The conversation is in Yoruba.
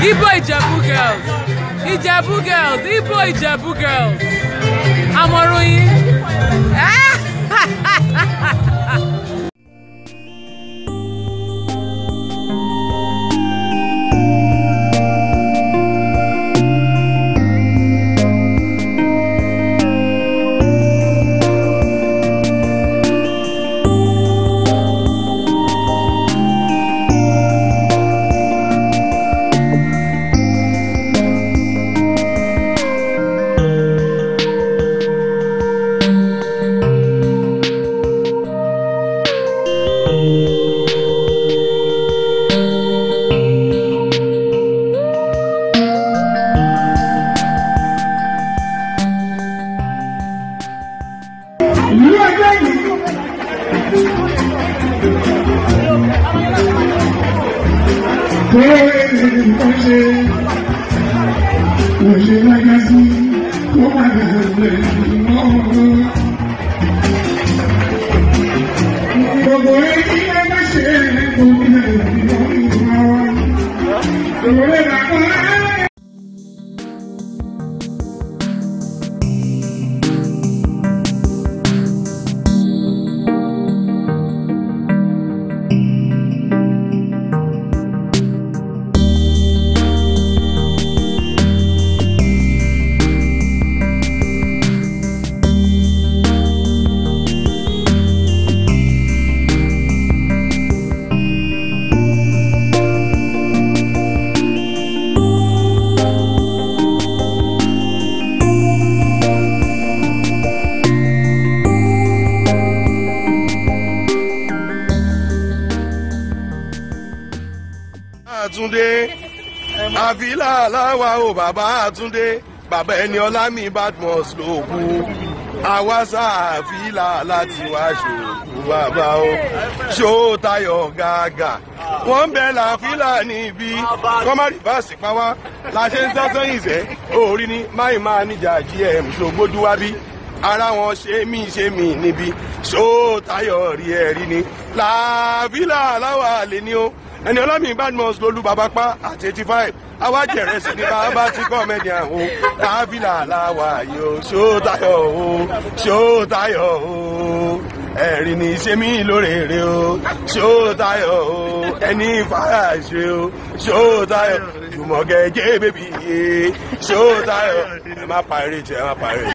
Igbo Ijebu girls. Ijebu girls. Igbo Ijebu girls. Àmọ̀ràn yín. ìlú ẹgbẹ́ yìí. Kó èdè nǹkan ṣe, kò ṣe lágbá sí, kó padà lè mọ́. Gbogbo ẹni ẹgbẹ́ ṣe gbogbo ẹni lọ́wọ́. Gbogbo ẹni làkọ́ ẹ́. àtúndé àfilà aláwa o bàbá àtúndé bàbá ẹni ọlámi badmus ló kú àwa sàfilà láti wá ṣòkú bàbá o ṣó tayọ gàgà wọn bẹ làfilà níbí kọmárì báàsì pa wá la ṣe ń sá sẹ́yìn sẹ́ orí ni máì máa níjà gm ṣògbódúwábí ara wọn ṣe mí ṣe mí níbi ṣó tayọ rí ẹ rí ni làfilà aláwa lè ní o ẹni ọlọ́mìn badmus lolú bàbá pa àti eighty five awájẹrẹ sí ní bàbá tí kọ́mẹ́díàn o káfílà làwà yìí o ṣó tayọ̀ o ṣó tayọ̀ o ẹ̀rín ní ṣe mí lórèrè o ṣó tayọ̀ o ẹni fàáṣe o ṣó tayọ̀ jùmọ̀kẹ́ jẹ́ bèbí yé ṣó tayọ̀ ẹ má parí jẹ ẹ má parí